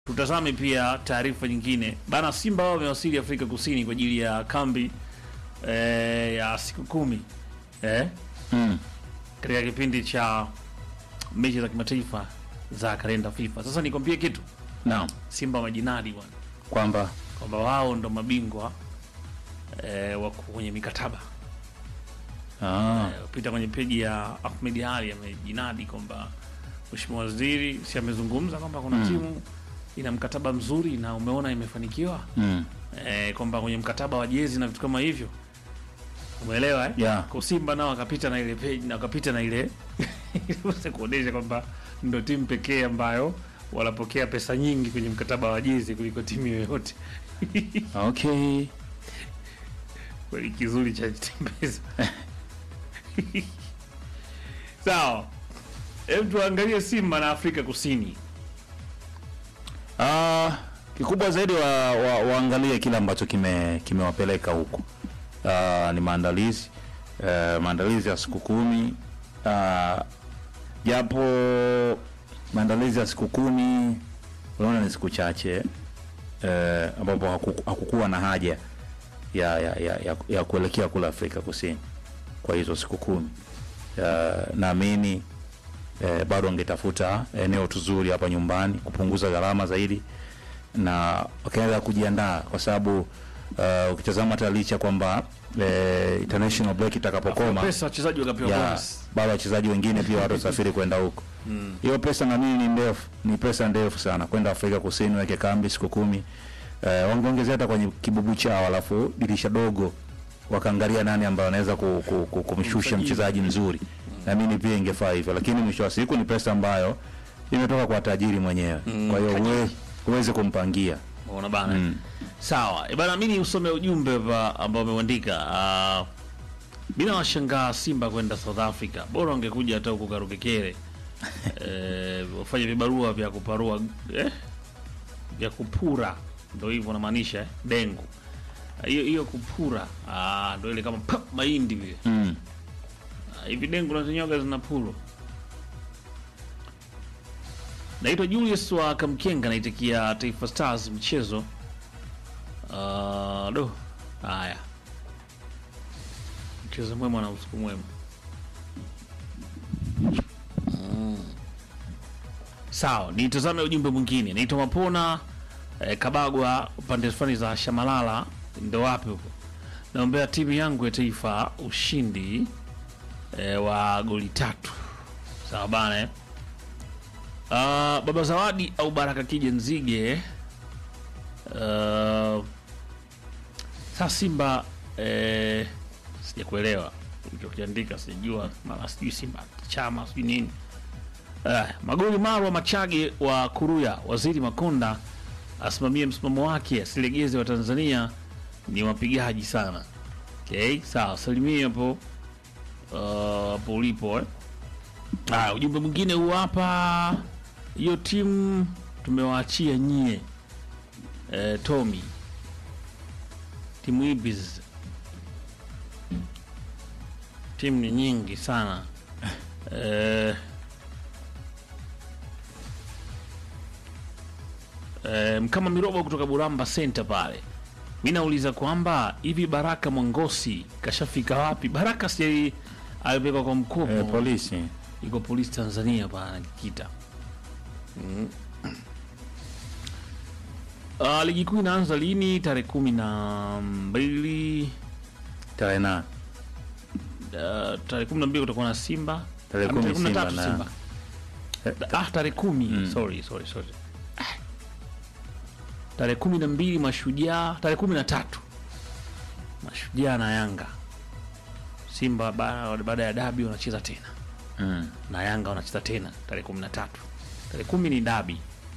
tutazame pia taarifa nyingine bana. Simba wao wamewasili Afrika Kusini kwa ajili ya kambi eh, ya siku kumi eh, Mm. katika kipindi cha mechi za kimataifa za kalenda FIFA. Sasa nikwambie kitu, Naam. Simba wamejinadi bwana Kwamba kwamba wao ndo mabingwa eh, wako kwenye mikataba ah, Eh, pita kwenye peji ya Ahmed Ali amejinadi kwamba Mheshimiwa Waziri si amezungumza kwamba kuna Mm. timu ina mkataba mzuri na umeona imefanikiwa mm. eh, kwamba kwenye mkataba wa jezi na vitu kama hivyo umeelewa eh? Yeah. Kwa Simba nao wakapita na ile page na wakapita na ile ili kuonesha kwamba ndo timu pekee ambayo wanapokea pesa nyingi kwenye mkataba wa jezi kuliko timu yoyote. Okay. Kweli kizuri cha tembeza. Sawa. Hebu tuangalie Simba na Afrika Kusini. Ah, kikubwa zaidi wa, wa, waangalie kile ambacho kime kimewapeleka huko. Ah, ni maandalizi eh, maandalizi ya siku kumi Ah, japo maandalizi ya siku kumi unaona ni siku chache eh, ambapo hakuku- hakukuwa na haja ya, ya, ya, ya, ya kuelekea kule Afrika Kusini kwa hizo siku kumi. Ah, naamini eh, bado wangetafuta eneo tuzuri hapa nyumbani kupunguza gharama zaidi na wakaanza kujiandaa kwa sababu uh, ukitazama hata licha kwamba eh, international break itakapokoma Pesa wachezaji wakapewa ya bonus. bado wachezaji wengine pia watasafiri kwenda huko hiyo pesa na nini ni ndefu ni pesa ndefu sana kwenda Afrika Kusini weke kambi siku kumi eh, wangeongezea hata kwenye kibubu chao alafu dirisha dogo wakaangalia nani ambaye anaweza ku, ku, ku, kumshusha Kumsajili. mchezaji mzuri na mimi pia ingefaa hivyo lakini mwisho wa siku ni pesa ambayo imetoka kwa tajiri mwenyewe kwa hiyo uwe, uweze kumpangia Unaona bana. Mm. Sawa. E bana mimi usome ujumbe hapa ambao umeuandika. Uh, bila washangaa Simba kwenda South Africa. Bora wangekuja hata huko Karukekere. eh, wafanye vibarua vya kuparua eh, vya kupura. Ndio hivyo namaanisha eh, dengu. Hiyo hiyo kupura. Ah, ndio ile kama pap, mahindi vile. mm. Ah, hivi dengu na zinyoga zina puro. Naitwa Julius wa Kamkenga, naitikia Taifa Stars mchezo. Uh, do haya, mchezo mwema na usiku mwema. Mm. Sawa, nitazame ujumbe mwingine. Naitwa Mapona eh, Kabagwa, pande fulani za Shamalala, ndo wapi huko? Naombea timu yangu ya taifa ushindi eh, wa goli tatu. Sawa bana eh? Uh, Baba Zawadi au Baraka Kije Nzige. Uh, sasa Simba eh, sijakuelewa ulichokiandika, sijua mara sijui Simba chama sijui nini. Uh, magoli Marwa Machage wa Kuruya, Waziri Makonda asimamie msimamo wake, asilegeze wa Tanzania ni wapigaji sana. Okay, sawa, salimia hapo uh, hapo ulipo eh. Ah, ujumbe mwingine huu hapa. Hiyo timu tumewaachia nyie. Eh, Tommy. Timu hizi timu ni nyingi sana. Eh, eh, kama Mirobo kutoka Buramba Center pale. Mi nauliza kwamba hivi Baraka Mwangosi kashafika wapi? Baraka si alipelekwa kwa mkopo eh, polisi iko polisi Tanzania bana Kikita. Mm. Uh, ligi kuu inaanza lini? Tarehe kumi na mbili tarehe nane uh, tarehe kumi na mbili kutakuwa na Simba Tarehe Ah, kumi tarehe kumi na Simba tatu na- Simba. Eh, Ah, tarehe kumi Mm. sorry, sorry, sorry. Ah. Tarehe kumi na mbili Mashujaa, tarehe kumi na tatu Mashujaa na Yanga. Simba ba- baada ya dabi wanacheza tena mm. na Yanga wanacheza tena tarehe kumi na tatu. Tarehe kumi ni dabi.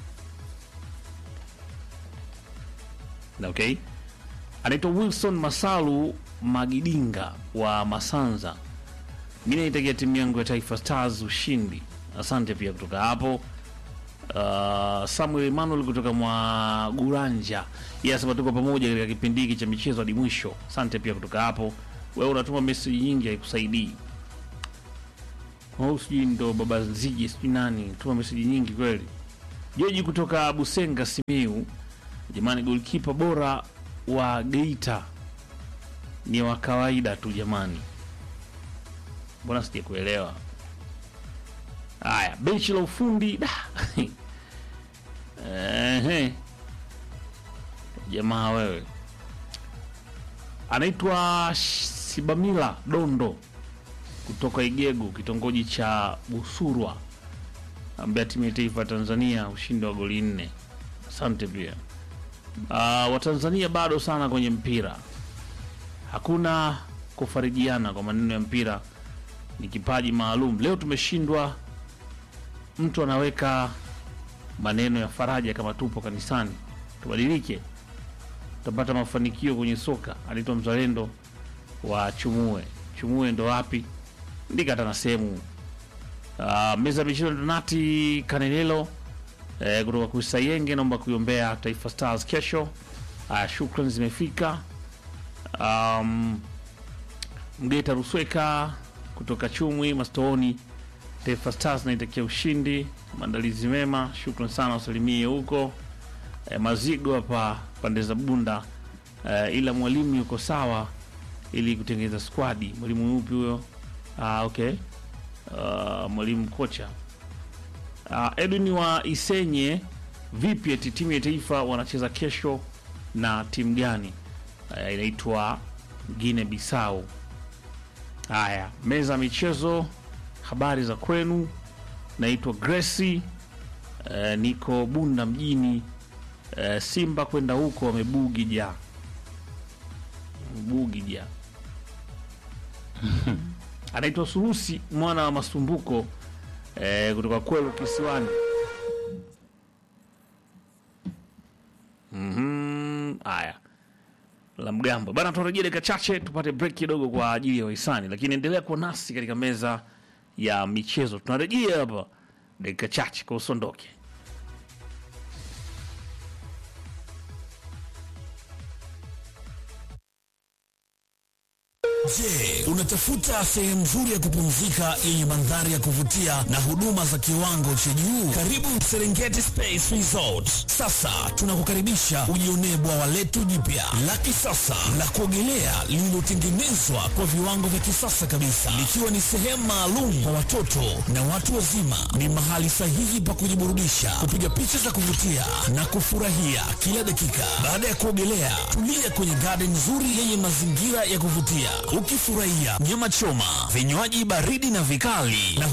Na okay, anaitwa Wilson Masalu Magidinga wa Masanza. Mi naitakia timu yangu ya Taifa Stars ushindi. Asante pia kutoka hapo. Uh, Samuel Emmanuel kutoka mwa Guranja yeye anasema tuko pamoja katika kipindi hiki cha michezo hadi mwisho. Asante pia kutoka hapo. Wewe unatuma message nyingi haikusaidii au sijui ndo baba Nzige sijui nani tuma meseji nyingi kweli. Joji kutoka Busenga Simiu, jamani, golkipa bora wa Geita ni wa kawaida tu jamani, mbona sija kuelewa. Haya, benchi la ufundi da. Ehe. Jamaa wewe, anaitwa Sibamila Dondo kutoka Igego, kitongoji cha Busurwa, ambaye timu ya taifa ya Tanzania ushindi wa goli nne. Asante pia. Uh, Watanzania bado sana kwenye mpira, hakuna kufarijiana kwa maneno ya mpira ni kipaji maalum. Leo tumeshindwa, mtu anaweka maneno ya faraja kama tupo kanisani. Tubadilike, tutapata mafanikio kwenye soka. Anaitwa mzalendo wa Chumue. Chumue ndo wapi? Ndika hata na sehemu uh, meza ya michezo Donati Kanelelo eh, kutoka Kusayenge, naomba kuiombea Taifa Stars kesho. Uh, shukran zimefika. Um, Mgeta Rusweka kutoka Chumwi Mastooni, Taifa Stars naitakia ushindi, maandalizi mema. Shukran sana, usalimie huko eh, Mazigo hapa pande za Bunda eh, ila mwalimu yuko sawa ili kutengeneza squadi. Mwalimu yupi huyo? Ah, okay. Uh, mwalimu kocha uh, Edwin wa Isenye, vipi eti timu ya taifa wanacheza kesho na timu gani? Uh, inaitwa Guinea Bissau. Haya, meza ya michezo, habari za kwenu. Naitwa Gracie, uh, niko Bunda mjini. Uh, Simba kwenda huko wamebugi ja bugi ja anaitwa Surusi mwana wa Masumbuko eh, kutoka Kwelu Kisiwani. Mhm, haya la mgambo bana, tunarejea dakika chache tupate break kidogo kwa ajili ya wahisani, lakini endelea kuwa nasi katika meza ya michezo. Tunarejea hapa dakika chache, kwa usondoke. Je, unatafuta sehemu nzuri ya kupumzika yenye mandhari ya kuvutia na huduma za kiwango cha juu? Karibu Serengeti Space Resort. Sasa tunakukaribisha ujionee bwawa letu jipya la kisasa la kuogelea lililotengenezwa kwa viwango vya kisasa kabisa, likiwa ni sehemu maalum kwa watoto na watu wazima. Ni mahali sahihi pa kujiburudisha, kupiga picha za kuvutia na kufurahia kila dakika. Baada ya kuogelea, tulia kwenye garden nzuri yenye mazingira ya kuvutia ukifurahia nyama choma, vinywaji baridi na vikali na